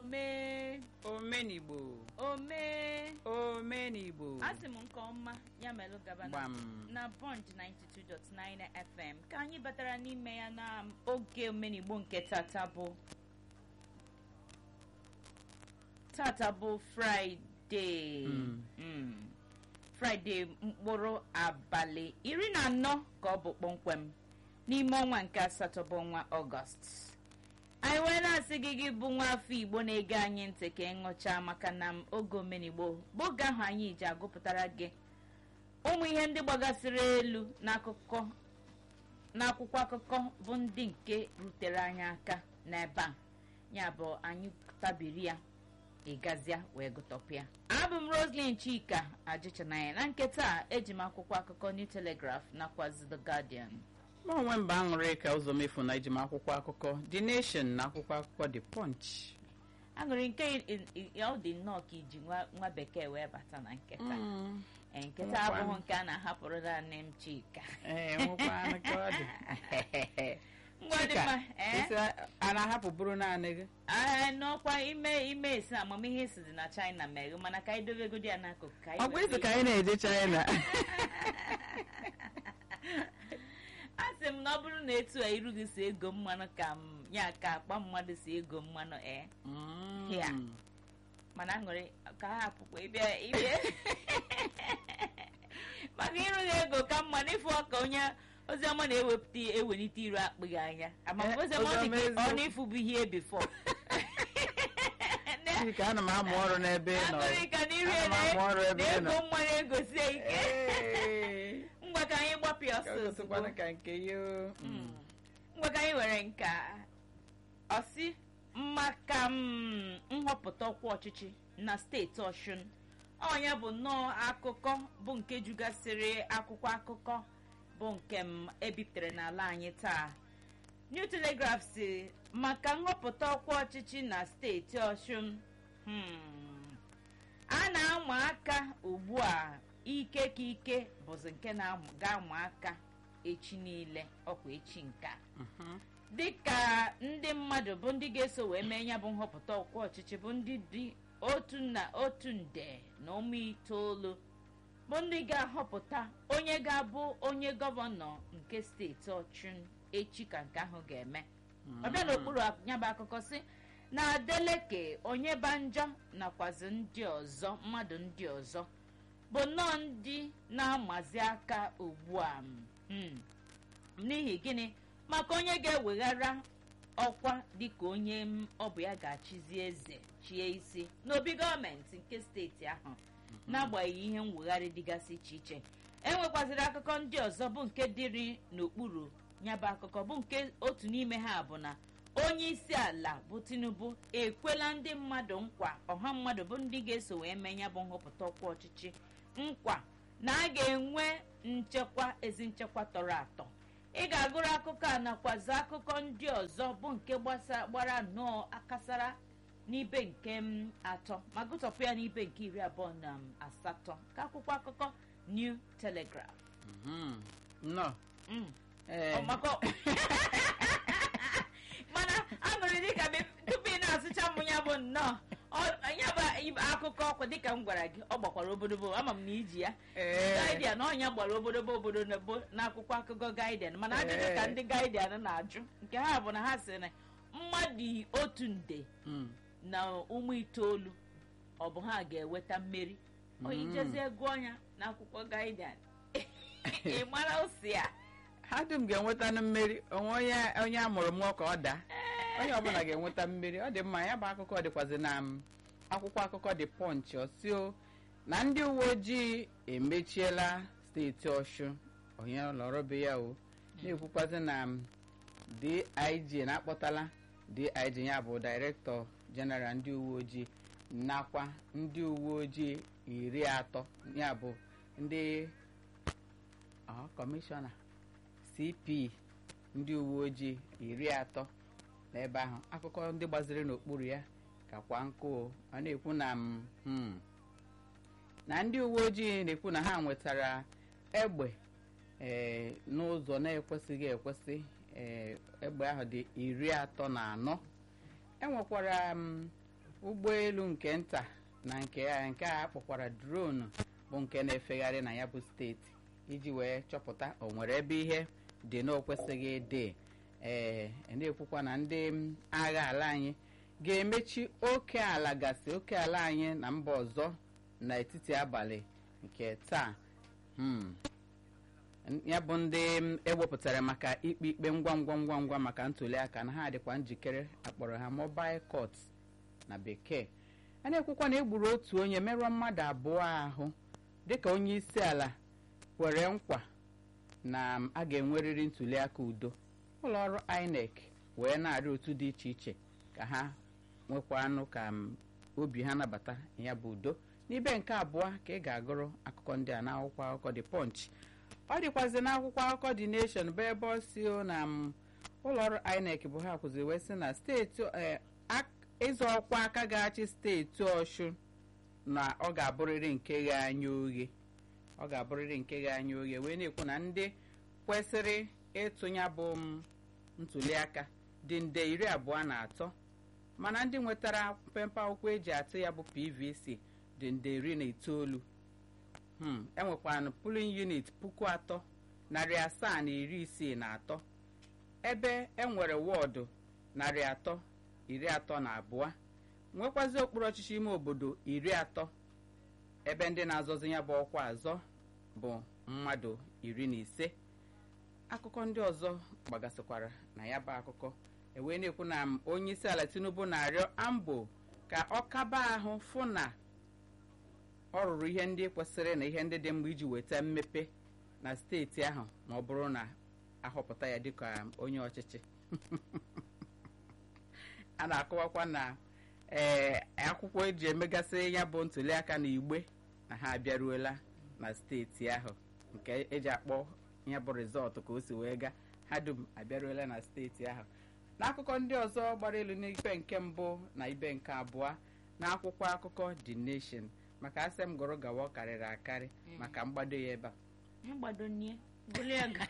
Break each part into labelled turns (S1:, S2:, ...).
S1: omee
S2: omenigbo
S1: omee
S2: omenigbo
S1: asị m nke ọma ya melụ gaba na-
S2: gbam
S1: na Punch 92.9 FM ka anyị batara n'ime ya na oge omenigbo nke tata bụ tata bụ fraịde
S2: Mm.
S1: Mm. fraịde mkpụrụ abalị iri na anọ ka ọ bụ kpọmkwem n'ime ọnwa nke asatọ bụ ọnwa ọgọst anyị wee na-asị gị gị bụ nwa afọ igbo na-ege anyị ntị ka ịṅụchaa maka na m oge omenigbo bụ oge ahụ anyị ji agụpụtara gị ụmụ ihe ndị gbagasịrị elu n'akụkọ n'akwụkwọ akụkọ bụ ndị nke rutere anyị aka n'ebe a ya bụ anyị tabiri ya ịgazịa wee gụtọpịa abụ m roslyn chika ajịchanaya na nketa a eji m akwụkwọ akụkọ new telegraph nakwazi the guardian
S2: ma onwe mba aṅụrị ka ụzọ mefu na iji m akwụkwọ akụkọ the nation na akwụkwọ akụkọ the punch
S1: aṅụrị nke i- i- ya ọ dị nnọọ ka iji nwa nwa bekee wee bata na nketa
S2: Mm.
S1: Ee, nketa
S2: Nwekwa.
S1: abụghị nke a na-ahapụrụ naanị m chika
S2: ee nwekwanụ ka ọ dị
S1: ngwa dị
S2: Chika,
S1: mma ee
S2: isi a na-ahapụ bụrụ naanị gị
S1: Ee, n'ọkwa ime ime esi amamihe si dị na china mere mana ka anyị dobegodi ya n'akụkụ ka anyị
S2: ọ bụ
S1: wee
S2: isi ka anyị na-eje china
S1: a sị m na ọ bụrụ na etu a iru gị si ego mmanụ ka m ya ka akpa mmadụ si ego mmanụ ee
S2: Mm.
S1: Ya. mana aṅụrị ka ha hapụkwa ịbịa ịbịa maka ịrụ gị ego ka mma n'ịfụ ọka onye oziọma na-ewepụta ewelite iru akpịghị anya
S2: Eh,
S1: amama oziọma ọ dị ka
S2: Oziọma
S1: ọ
S2: eziokwu.
S1: na-ịfụ bụ ihe bifọ
S2: Chika, ana m amụ ọrụ n'ebe ị nọ
S1: aṅụrị ka n'iru
S2: Ana m amụ ọrụ ebe ị nọ
S1: na-ego mmanụ egosie ike
S2: Ee.
S1: ngwa ka anyị gbapịa
S2: Ka
S1: ọsọ
S2: o
S1: ozugbo
S2: gosikwanụ ka nke ya o. Mm.
S1: ngwa ka anyị were nka ọsị maka mm, nhọpụta ọkwa ọchịchị na steeti ọshụn ọnya bụ nnọọ akụkọ bụ nke jugasịrị akwụkwọ akụkọ bụ nke m ebipụtara n'ala anyị taa new telegraph si maka nhọpụta ọkwa ọchịchị na steeti ọshụn hmm, a na-ama aka ugbu a ike ka ike bụzi nke na-ga-ama aka echi niile ọkwa echi nke a
S2: Mhm.
S1: dịka ndị mmadụ bụ ndị ga-eso wee mee ya bụ nhọpụta ọkwa ọchịchị bụ ndị dị otu na otu nde na ụmụ itoolu bụ ndị ga-ahọpụta onye ga-abụ onye gọvanọ nke steeti ọchụn echi ka nke ahụ ga-eme ọbịa n'okpuru ya bụ akụkọ si na adeleke onye banjọ nakwazi ndị ọzọ mmadụ ndị ọzọ bụ nnọọ ndị na-amazi aka ugbu a mm. n'ihi gịnị maka onye ga-eweghara ọkwa dịka onye m ọ bụ ya ga-achịzi eze chie isi n'obi gọọmenti nke steeti ahụ n'agbanyeghị ihe mwegharị dịgasị iche iche enwekwaziri akụkọ ndị ọzọ bụ nke dịrị n'okpuru nyaba akụkọ bụ nke otu n'ime ha bụ na onye isi ala bụ tinubu ekwela ndị mmadụ nkwa ọha mmadụ bụ ndị ga-eso wee mee ya bụ nhọpụta ọkwa ọchịchị nkwa na a ga-enwe nchekwa ezi nchekwa tọrọ atọ ị ga-agụrụ akụkọ a nakwazi akụkọ ndị ọzọ bụ nke gbasa- gbara nnọọ akasara n'ibe nke m atọ ma gụtọpụ ya n'ibe nke iri abụọ na m asatọ ka akwụkwọ akụkọ new telegraph
S2: Mhm. nnọọ
S1: Mm.
S2: Ee.
S1: Ọ maka mana aṅụrị dịka be- tupu ị na-asụcha m ya bụ nnọọ ọ- ya bụ ib- akụkọ ọkwa dịka m gwara gị ọ gbakwara obodobo ama m na iji ya
S2: Ee.
S1: gaidian ọnya gbara obodobo obodo na bo n'akwụkwọ akụkọ gaidian mana ajụjụ ka
S2: Ee.
S1: ndị gaidian na-ajụ nke ha bụ na ha sị na mmadụ otu nde
S2: Mm.
S1: na ụmụ itoolu ọ bụ ha ga-eweta mmeri onye
S2: Mm.
S1: jezie gụọ ya n'akwụkwọ gaidian ị mara osi a
S2: ha dum ga-enweta mmeri onwe onye onye a mụrụ mụọ ka ọ daa onye ọbụla ga-enweta mmeri ọ dị mma ya bụ akụkọ dịkwazi na m, akwụkwọ akụkọ dị pọnch ọsio na ndị uwe ojii emechiela steeti ọshụ onye lọrọbe ya o na-ekwukwazi na m, dig na-akpọtala dig ya bụ directọ jeneral ndị uwe ojii nakwa ndị uwe ojii iri atọ ya bụ ndị ọ, kọmishọna cp ndị uwe ojii iri atọ n'ebe ahụ akụkọ ndị gbaziri n'okpuru ya kakwa nkụ o. ọ na-ekwu na m hmm, na ndị uwe ojii na-ekwu na ha nwetara egbe ee n'ụzọ na-ekwesịghị ekwesị ee egbe ahụ dị iri atọ na anọ enwekwara m ụgbọelu nke nta na nke a nke a kpọkwara dronu bụ nke na-efegharị na ya bụ steeti iji wee chọpụta o nwere ebe ihe dị na o kwesịghị ịdị ee na-ekwukwa na ndị m, agha ala anyị ga-emechi oke ala gasị oke ala anyị na mba ọzọ n'etiti abalị nke taa Hmm. ya bụ ndị m, ewepụtara maka ikpe ikpe ngwa ngwa ngwa ngwa maka ntuli aka na ha dịkwa njikere akpọrọ ha mobile court na bekee a na-ekwukwa na egburu otu onye merụọ mmadụ abụọ ahụ dịka onye isi ala kwere nkwa na m, a ga-enwerịrị ntuli aka udo ụlọ ọrụ inec wee na-arịọ otu dị iche iche ka ha nwekwa anụ ka m, obi ha nabata ya bụ udo n'ibe nke abụọ ka ị ga-agụrụ akụkọ ndị a n'akwụkwọ akụkọ dị punch ọ dịkwazị n'akwụkwọ akụkọ dị nation bụ ebe ọ si o na m, ụlọọrụ inec bụ ha kwụziri wee sị na steeti eh, ak- ịzọ ọkwa aka ga-achị steeti ọshụ na ọ ga-abụrịrị nke ghe anya oghe ọ ga-abụrịrị nke ghe anya oghe wee na-ekwu na ndị kwesịrị ịtụnya bụ m ntuliaka dị nde iri abụọ na atọ mana ndị nwetara mpempe akwụkwọ eji atụ ya bụ pvc dị nde iri na itoolu hmm. enwekwanụ pulin unit puku atọ narị asaa na iri isii na atọ ebe enwere wọọdụ narị atọ iri atọ na abụọ nwekwazi okpuru ọchịchị ime obodo iri atọ ebe ndị na-azọzi ya bụ ọkwa azọ bụ mmadụ iri na ise akụkọ ndị ọzọ gbagasịkwara na ya bụ akụkọ ewee na-ekwu na m, onye isi ala tinubu na-arịọ ambo ka ọ kaba ahụ fụ na ọ rụrụ ihe ndị kwesịrị na ihe ndị dị mma iji weta mmepe na steeti ahụ ma ọ bụrụ na ahọpụta ya dịka onye ọchịchị a na-akọwakwa na ee akwụkwọ eji emegasị ya bụ ntuliaka na igbe na ha abịaruola na steeti ahụ nke eji akpọ ya bụ rizọtụ ka o si wee gaa ha dum abịaruola na steeti ahụ n'akụkọ ndị ọzọ gbara elu n'ibe nke mbụ na ibe nke abụọ na akwụkwọ akụkọ the nation maka asị m gụrụ gawa ọ karịrị akarị maka mgbado ya ebe a
S1: agbadonie bulie ga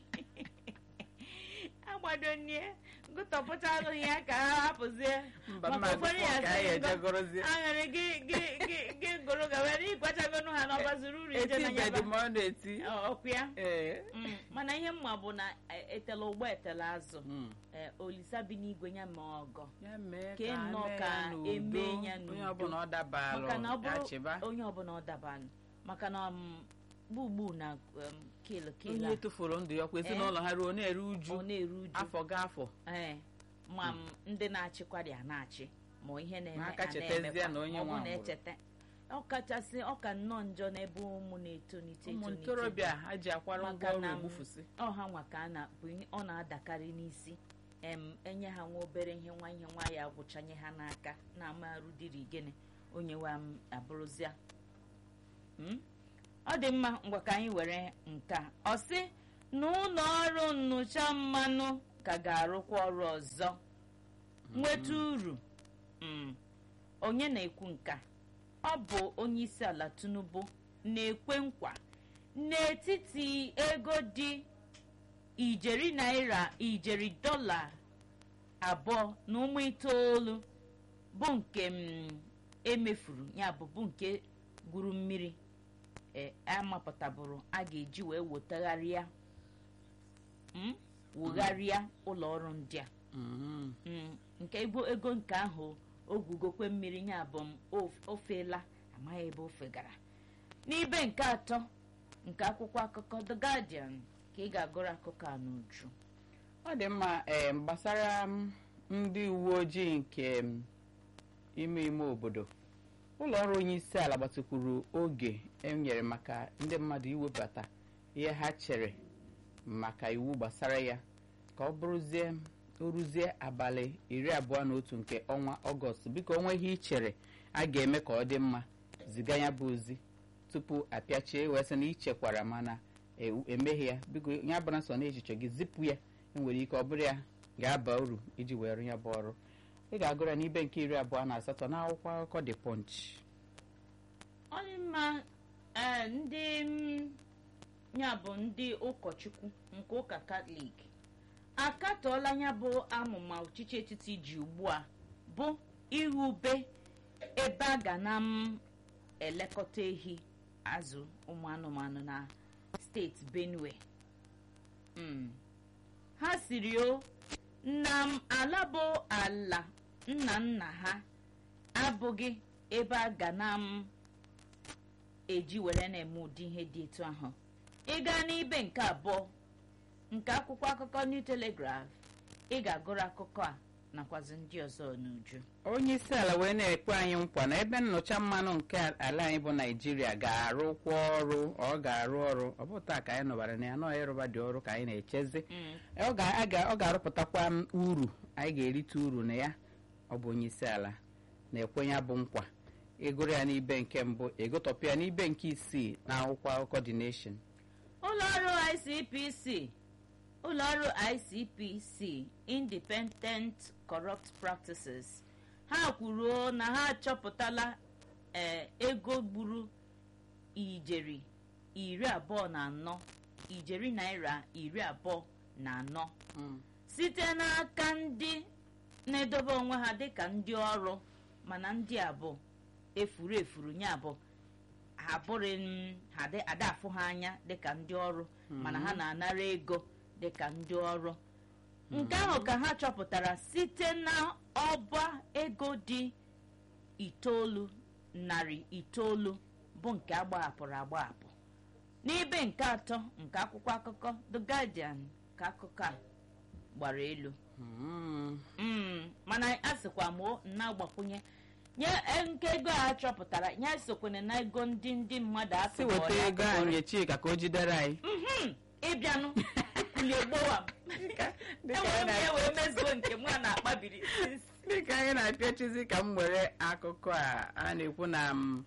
S1: agbadonie gụtọpụtalụ ya ka ha hapụzie
S2: mba
S1: Maka
S2: mma
S1: ụfọdụ ya
S2: ka anyị
S1: sị,
S2: eje gụrụzie
S1: aṅụrị gị gị gị gị gụrụ gawa na ịgwachagonu ha n'ọbazuru uru ije
S2: eti
S1: na
S2: bedi
S1: nyaba
S2: ma ọ na-eti
S1: ọkụ ya
S2: ee
S1: Mm, mana ihe mma bụ na e- etela ụgbọ etela azụ
S2: Mm.
S1: Eh, olisa bi n'igwe ya ma ọgọ
S2: ya mee
S1: Ka
S2: ka
S1: nnọọ
S2: mee
S1: ka
S2: ya n'udo.
S1: emee ya
S2: onye
S1: n'udo.
S2: ọbụla ọ dabalụ
S1: maka na ọ
S2: ya
S1: bụrụ
S2: chịba
S1: onye ọbụla ọ dabanụ maka na um, gbugbu na um, kilu kilu
S2: onye tụfuru ndụ ya kwa ezinụlọ ha ruo na-eru
S1: ọ
S2: uju
S1: na-eru uju
S2: afọ ga afọ
S1: ee ma m ndị na-achịkwa dị a na-achị ma ihe na-eme
S2: Ma aka
S1: a
S2: chetazie
S1: na-emekwa.
S2: na onye
S1: Ma ọ bụ
S2: nwa
S1: na
S2: nwụrụ.
S1: echeta ọ kachasị ọ ka nnọọ njọ n'ebe ụmụ na-etonite
S2: ụmụ
S1: etonite
S2: ntorobịa ha ji akwara
S1: Maka
S2: ngwa ọrụ
S1: na m-
S2: egbufusi
S1: ọ ha nwa ka a na bụ ihe- ọ na-adakarị n'isi em enye ha nwa obere ihe nwa ihe nwa ya gwụchanye ha n'aka na-amarụ dịrị gịnị onye wa m abụrụzia Mm? ọ dị mma ngwa ka anyị were nka ọ sị na ụlọ ọrụ nnụcha mmanụ ka ga-arụkwa ọrụ ọzọ nweta uru Mm. onye na-ekwu nka ọ bụ onye isi ala tinubu na-ekwe nkwa n'etiti ego dị ijeri naira ijeri dọla abụọ na ụmụ itoolu bụ nke m emefuru ya bụ bụ nke gwuru mmiri e amapụtabụrụ a ga-eji wee wetagharịa mm, wugharịa ụlọ ọrụ ndị a
S2: Mhm.
S1: Mm, nke ego ego nke ahụ ogwugokwe mmiri ya bụ m of- ofeela amaghị ebe o fegara n'ibe nke atọ nke akwụkwọ akụkọ the guardian ka ị ga-agụrụ akụkọ a n'uju
S2: ọ dị mma em, gbasara m, ndị uwe ojii nke m, ime ime obodo ụlọ ọrụ onye isi ala gbatịkwuru oge enyere maka ndị mmadụ iwebata ihe ha chere maka iwu gbasara ya ka ọ bụrụzie o ruzie abalị iri abụọ na otu nke ọnwa ọgọst biko onwe ihe i chere a ga-eme ka ọ dị mma ziga ya bụ ozi tupu apịachie wee sị na ichekwara mana ewu- emeghị ya biko ya bụra so na echiche gị zipụ ya enwere ike ọ bụrụ ya ga-aba uru iji wee rụ ya bụ ọrụ ị ga-agụra n'ibe nke iri abụọ na asatọ n'akwụkwọ akụkọ dị punch
S1: ọ dị mma ee ndị mm, ya bụ ndị ụkọchukwu nke ụka katọlik akatọọla ya bụ amụma ọchịchị etiti ji ugbu a bụ iwube ebe a ga na m elekọta ehi azụ ụmụ anụmanụ na steeti benue Mm. ha siri o na m ala bụ ala nna nna ha abụghị ebe a ga na m eji were na-eme ụdị ihe dị etu ahụ ịga n'ibe nke abụọ nke akwụkwọ akụkọ new telegraph ị ga-agụrụ akụkọ a nakwazi ndị ọzọ n'uju
S2: onye isi ala wee na-ekwe anyị nkwa na ebe nnụcha mmanụ nke ala anyị bụ naijiria ga-arụkwa ọrụ ọ ga-arụ ọrụ ọ bụ taa ka anyị nọbara na ya nọọ ịrụba dị ọrụ ka anyị na-echezi ọ ga- a ga- ọ ga-arụpụtakwa m uru anyị ga-erite uru na ya ọ bụ onye isi ala na-ekwe ya bụ nkwa ịgụrụ ya n'ibe nke mbụ ịgụtọpụ ya n'ibe nke isii na akwụkwọ akụkọ The Nation
S1: ụlọọrụ icpc ụlọọrụ icpc independent corrupt practices ha kwuruo na ha achọpụtala ee ego gburu ijeri iri abụọ na anọ ijeri naira iri abụọ na anọ site n'aka ndị na-edobe onwe ha dịka ndị ọrụ mana ndị a bụ efuru efuru ya bụ ha bụrụ m, ha dị- ada afụ ha anya dịka ndị ọrụ mana ha na-anara ego dịka ndị ọrụ nke ahụ ka ha chọpụtara site na ọba ego dị itoolu narị itoolu bụ nke agbahapụrụ agbahapụ n'ibe nke atọ nke akwụkwọ akụkọ the guardian ka akụkọ a gbara elu
S2: Mm.
S1: Mm, mana a sịkwa m o na-agbakwunye nye e, nke ego a chọpụtara ya sokwana na ego ndị ndị mmadụ
S2: si
S1: atụbọrọ
S2: weta ego
S1: atụbọrọ.
S2: anyị chika ka o jidere anyị
S1: Mhm, ịbịanụ kulie gbowa m
S2: dịka
S1: enwere m
S2: anyị
S1: ya
S2: na-
S1: wee mezuo nke m a na-akpabiri
S2: dịka anyị na-apịachizi ka m were akụkọ a a na-ekwu na m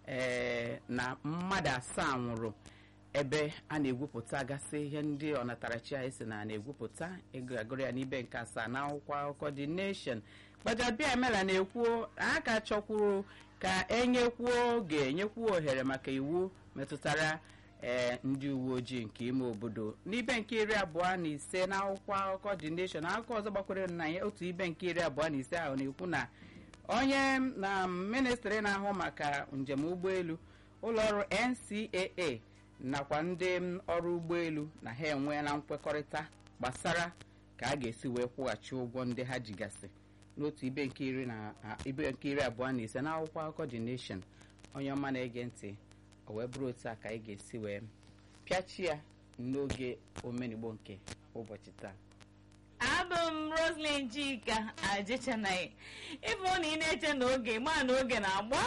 S2: ee, na mmadụ asaa nwụrụ ebe a na-egwupụta gasị ihe ndị ọnatarachi anyị si na a na-egwupụta ego agụrụ ya n'ibe nke asaa na akwụkwọ akụkọ The Nation gbajabịa emela na-ekwu a ka chọkwuru ka enyekwuo oge nyekwuo ohere maka iwu metụtara ee ndị uwe ojii nke ime obodo n'ibe nke iri abụọ na ise na akwụkwọ akụkọ The Nation akụkọ ọzọ gbakwere na ya otu ibe nke iri abụọ na ise ahụ na-ekwu na onye na ministri na-ahụ maka njem ụgbọelu ụlọọrụ ncaa nakwa ndị ọrụ ụgbọelu na ha enweela nkwekọrịta gbasara ka a ga-esi wee kwụghachi ụgwọ ndị ha jigasị n'otu ibe nke iri na a- ibe nke iri abụọ na ise na akwụkwọ akụkọ The Nation onye ọma na-ege ntị o wee bụrụ otu a ka anyị ga-esi wee pịachi ya n'oge omenigbo nke ụbọchị taa
S1: abụ m roslyn chika ajechanaghị ịbụ na ị na-eche na oge ma na oge na-agba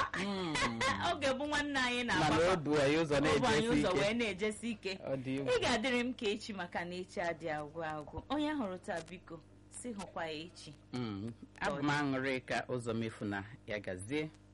S1: oge bụ nwanne anyị
S2: mana o
S1: na-agba
S2: bu anyị ụzọ
S1: ọ bụ anyị
S2: na-ejesi
S1: ụzọ wee
S2: ike
S1: na-ejesi ike
S2: ọ dị egwu
S1: ị ga-adịrị m ka echi maka na echi adị agwụ agwụ onye hụrụ taa biko si hụkwa ya echi
S2: Mm, abụ m aṅụrị ka ụzọ mefu na ya gazie